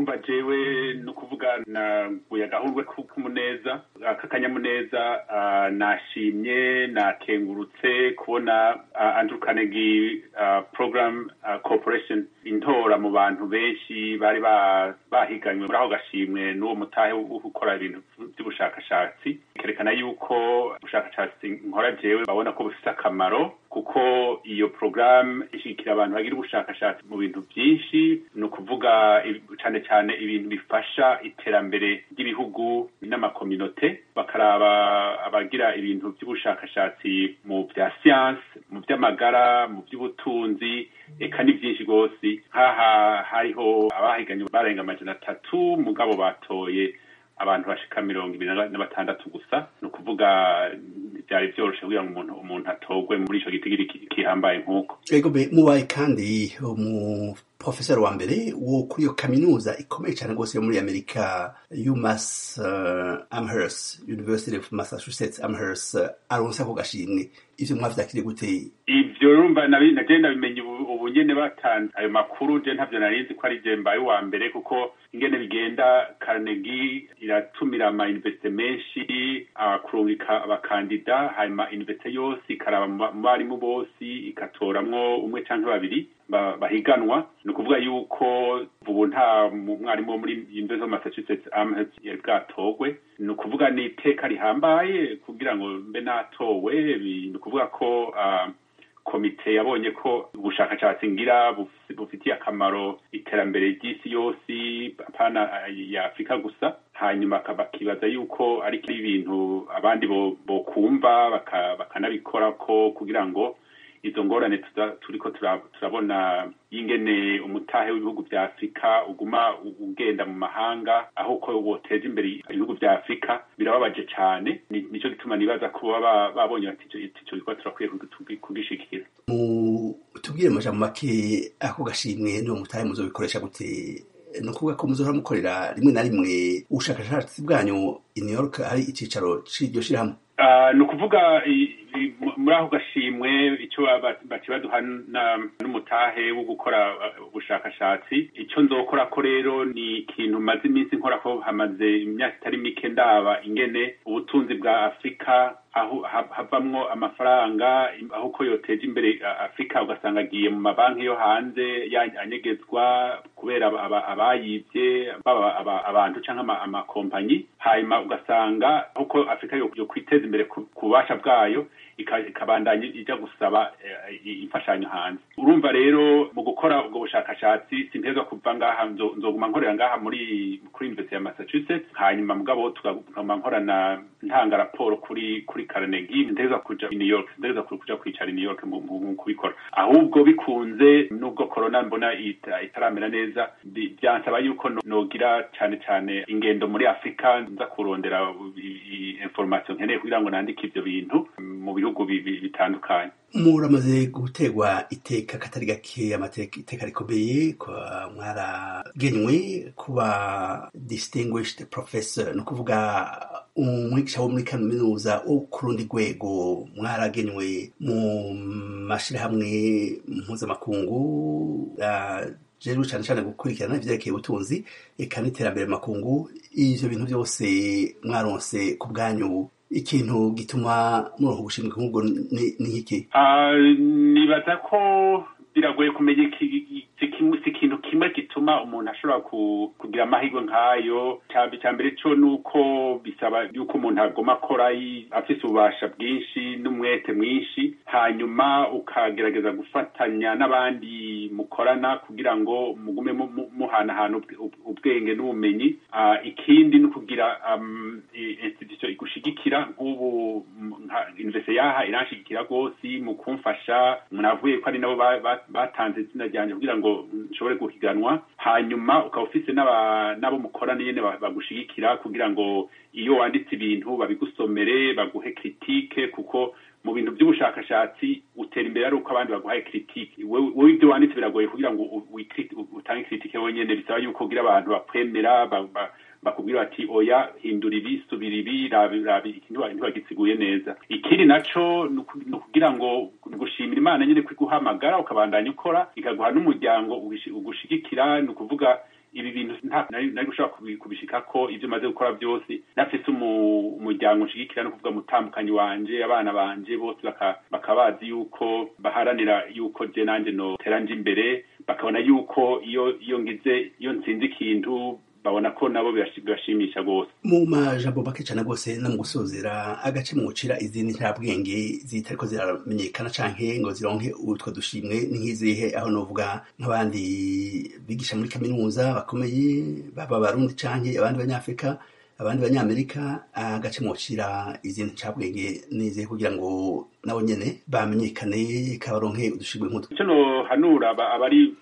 urumva jewe ni ukuvuga naguye agahurwe k'umuneza k'akanyamuneza nashimye nakengurutse kubona andrew carnegie program corporation intora mu bantu benshi bari bahiganywe muri ako gashimwe n'uwo mutahe wo gukora ibintu by'ubushakashatsi kerekana yuko ubushakashatsi nkora jewe babona ko bufite akamaro kuko iyo porogaramu ishyigikira abantu bagira ubushakashatsi mu bintu byinshi ni ukuvuga cyane cyane ibintu bifasha iterambere ry'ibihugu n'amakominote bakaraba abagira ibintu by'ubushakashatsi mu bya siyansi mu by'amagara mu by'ubutunzi eka ni byinshi rwose nk'aha hariho abahiganye barenga amajana atatu mugabo batoye abantu bashika mirongo ibiri na batandatu gusa ni ukuvuga byari byoroshe kugira ngo umuntu umuntu atogwe muri ico gitigiri kihambaye nk'uko ego mubaye kandi umu professor wa mbere wo kuri iyo kaminuza ikomeye cyane rwose yo muri amerika umas uh, amherst university of massachusetts amherst uh, aronse ako gashimwe ivyo mwavyakiriye gute ivyo urumva naje ndabimenye ubu nyene batanze ayo makuru je ntavyo narinzi ko ari je mbaye uwa mbere kuko ingene bigenda carnegie iratumira ama universite menshi kurungika abakandida hanyuma universite yose ikaraba mu barimu bose ikatoramwo umwe canke babiri bahiganwa ni ukuvuga yuko ubu nta mwarimu wo muri university of massachusetts amherst yari bwatogwe ni ukuvuga ni iteka rihambaye kugira ngo mbe natowe ni ukuvuga ko komite yabonye ko ubushakashatsi ngira bufitiye akamaro iterambere ry'isi yose apana ya afurika gusa hanyuma bakibaza yuko ari ibintu abandi bokumva bakanabikora ko kugira ngo izo ngorane turiko turabona y'ingene umutahe w'ibihugu vya afurika uguma ugenda mu mahanga aho ko woteza imbere ibihugu vya afurika birababaje cane nico gituma nibaza ko baba babonye bati ico gikorwa turakwiye kugishikira tubwire amajambo make ako gashimwe niwo mutahe muzobikoresha gute ni ukuvuga ko muzohora mukorera rimwe na rimwe ubushakashatsi bwanyu i new york hari icicaro c'iryo shirahamwe ni ukuvuga muri ako gashimwe icyo baci baduha n'umutahe wo gukora ubushakashatsi icyo nzokora ko rero ni ikintu maze iminsi nkora ko hamaze imyaka itari mike ndaba ingene ubutunzi bwa afurika aho havamwo amafaranga aho ko yoteje imbere afurika ugasanga agiye mu mabanki yo hanze anyegezwa kubera abayibye baba abantu cyangwa amakompanyi hanyuma ugasanga aho ko afurika yo kwiteza imbere ku bubasha bwayo ikabandanya ijya gusaba imfashanyo hanze urumva rero mu gukora ubwo bushakashatsi sintezwa kuva ngaha nzoguma nkorera ngaha muri kuri university ya massachusetts hanyuma mugabo tukaguma nkorana ntanga raporo kuri kuri carnegie ntezwa kuja i new york ntezwa kuja kwicara i new york mu kubikora ahubwo bikunze nubwo corona mbona itaramera neza byansaba yuko nogira cane cane ingendo muri afurika nza kurondera information nkeneye kugira ngo nandike ivyo bintu mu bihugu bitandukanye muramaze gutegwa iteka katari gake amateka iteka rikomeye mwaragenywe kuba distinguished professor ni ukuvuga umwigisha wo muri kaminuza wo ku rundi rwego mwaragenywe mu mashirahamwe mpuzamakungu jeru cyane cyane gukurikirana ivyerekeye ubutunzi eka n'iterambere makungu ivyo bintu byose mwaronse ku bwanyu ikintu gituma muronka gushimwa nk'ubwo ni iki nibaza ko biragoye kumenya si ikintu kimwe gituma umuntu ashobora kugira amahirwe nk'ayo cya mbere cyo ni uko bisaba yuko umuntu agoma akora afite ububasha bwinshi n'umwete mwinshi hanyuma ukagerageza gufatanya n'abandi mukorana kugira ngo mugume muhanahana ubwenge n'ubumenyi ikindi ni ukugira institution igushigikira nk'ubu universite yaha iranshigikira rwose mu kumfasha mwavuye ko ari nabo batanze izina ryanjye kugira ngo nshobore guhiganwa hanyuma ukaba ufise n'abo mukorana nyene bagushigikira kugira ngo iyo wanditse ibintu babigusomere baguhe kritike kuko mu bintu by'ubushakashatsi utera imbere ari uko abandi baguhaye kritike wowe ibyo wanditse biragoye kugira ngo utange kritike wenyene bisaba yuko ugira abantu bakwemera bakubwira bati oya hindura ibi subira ibi rabi iki ntibagitsiguye neza ikindi naco ni ukugira ngo gushimira imana nyine kwiguhamagara ukabandanya ukora ikaguha n'umuryango ugushigikira ni ukuvuga ibi bintu nari gushobora kubishika ko ibyo maze gukora byose nafise umuryango nshigikira no kuvuga mutambukanyi wanje abana banje bose bakabazi yuko baharanira yuko je nanje notera nje imbere bakabona yuko iyo iyo ngize iyo nsinze ikintu babona ko nabo birashimisha rwose mu majambo make cyane rwose no mu gusozera agace mwucira izindi ntabwenge zitariko ziramenyekana canke ngo zironke utwo dushimwe ni nk'izihe aho novuga nk'abandi bigisha muri kaminuza bakomeye baba barundi canke abandi banyafrika abandi banyamerika agace mwucira izindi ncabwenge nizihe kugira ngo nabo nyene bamenyekane kabaronke udushimwe nk'utwo ico nohanura abari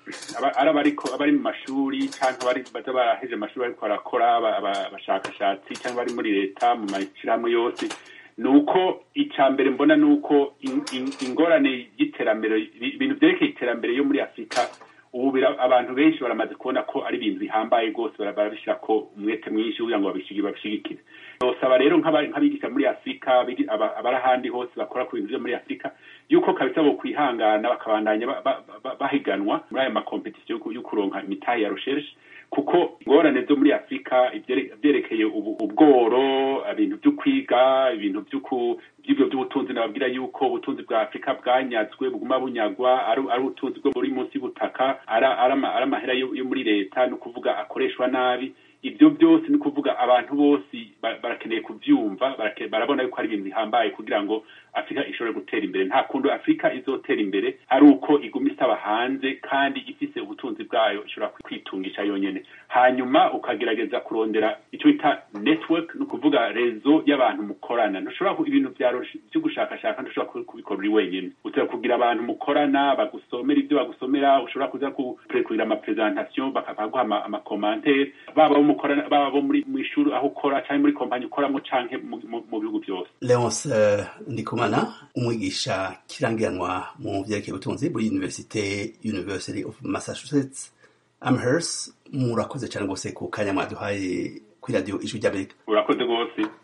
abari mu mashuri canke abari baza baraheje amashuri bariko barakora abashakashatsi canke bari muri leta mu mashirahamwe yose ni uko icya mbere mbona ni uko ingorane y'iterambere ibintu byerekeye iterambere yo muri afurika ubu abantu benshi baramaze kubona ko ari ibintu bihambaye rwose barabishyira ko umwete mwinshi kugira ngo babishigikire nosaba rero nk'abigisha muri afurika abari ahandi hose bakora ku bintu byo muri afurika yuko kabisa bo kwihangana bakabandanya bahiganwa muri ayo makompetisiyo yo kuronka imitahe ya recherche kuko ingorane zo muri afurika ibyerekeye ubworo ibintu byo kwiga ibintu by'ibyo by'ubutunzi nababwira yuko ubutunzi bwa afurika bwanyazwe buguma bunyagwa ari ubutunzi bwo buri munsi y'ubutaka ari amahera yo muri leta ni ukuvuga akoreshwa nabi ibyo byose ni ukuvuga abantu bose barakeneye kubyumva barabona yuko ari ibintu bihambaye kugira ngo afurika ishobore gutera imbere nta kuntu afurika izotera imbere ari uko iguma isaba hanze kandi ifise ubutunzi bwayo ishobora kwitungisha yonyine hanyuma ukagerageza kurondera icyo bita network ni ukuvuga rezo y'abantu mukorana ntushobora ibintu byo gushakashaka ntushobora kubikora uri wenyine ushobora kugira abantu mukorana bagusomera ibyo bagusomera ushobora kuza kugira amapresentation bakaguha amakomantere baba mukorana baba bo muri mu ishuri aho ukora cyangwa muri kompanyi ukoramo canke mu bihugu byose Leonce Ndikumana umwigisha kirangiranwa mu vyerekeye ubutunzi muri University University of Massachusetts Amherst murakoze cyane rwose ku kanya mwaduhaye kuri radio ijwi ry'Amerika urakoze rwose